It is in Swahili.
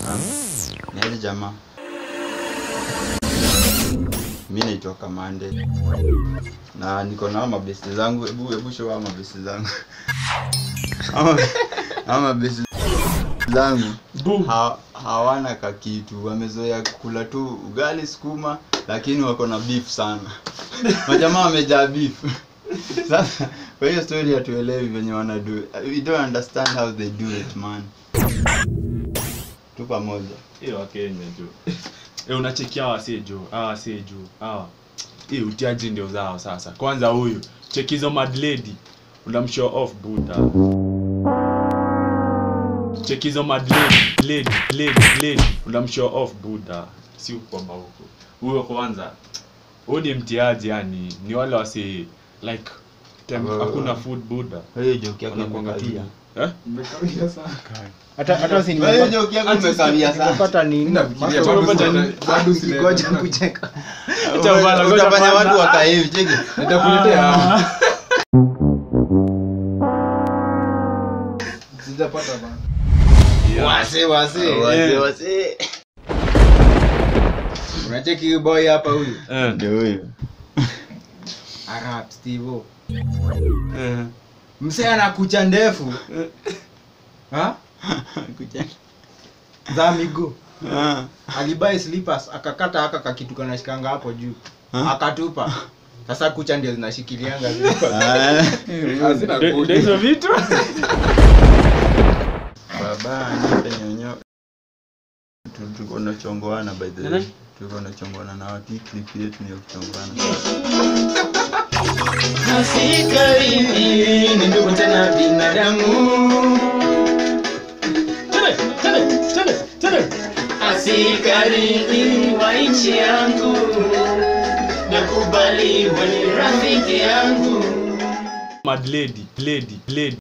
Niaje jamaa? Mi naitwa Kamande na niko na mabesti zangu. Hebu hebu show hao mabesti zangu. Hao hao mabesti zangu ha, hawana kakitu, wamezoea kula tu ugali sukuma, lakini wako na beef sana. Majamaa wamejaa beef. Sasa kwa hiyo story hatuelewi venye wana do. it. We don't understand how they do it man. Tu pamoja. hiyo wakenya jo e, unachekia hawa wasee jo hawa wasee jo hawa hii utiaji ndio zao sasa kwanza huyu chekizo madledi unamshow off buta chekizo madledi ledi ledi ledi unamshow off buda si kwamba huko huyo kwanza huyu ni mtiaji yani ni wale wasi like tem- Abo- hakuna food buda Hiyo joke yako wanakuanga tu imekawia. eh? hata hata si Hiyo joke yako imekawia sana. nimepata nini Nafikiria Masomo bado bado sina- bado ni- sina- ngoja na- kucheka Acha bana, ngoja Utafanya kwanza. watu wakae hivi cheki. Nitakuletea. Sijapata bana. wase wase Wazee wazee. unacheki huyu boy hapa huyu Eh. Ndio huyo. arap stevo Eh. msee ana kucha ndefu ha Kuja. za miguu Ah. alibai slippers akakata aka kakitu kanashikanga hapo juu Ha? akatupa sasa kucha ndio zinashikilianga zile. Ah. Hazina Ndio- kodi. ndio hizo vitu Baba nipe nyonyo. Tu- Tuko na chongoana by the way. Nani? Tuko na chongoana na watu. Hii clip yetu ni ya kuchongoana. Nasikarini ni ndugu tena binadamu asikarini wa nchi yangu nakubali we ni rafiki yangu madledi ledi ledi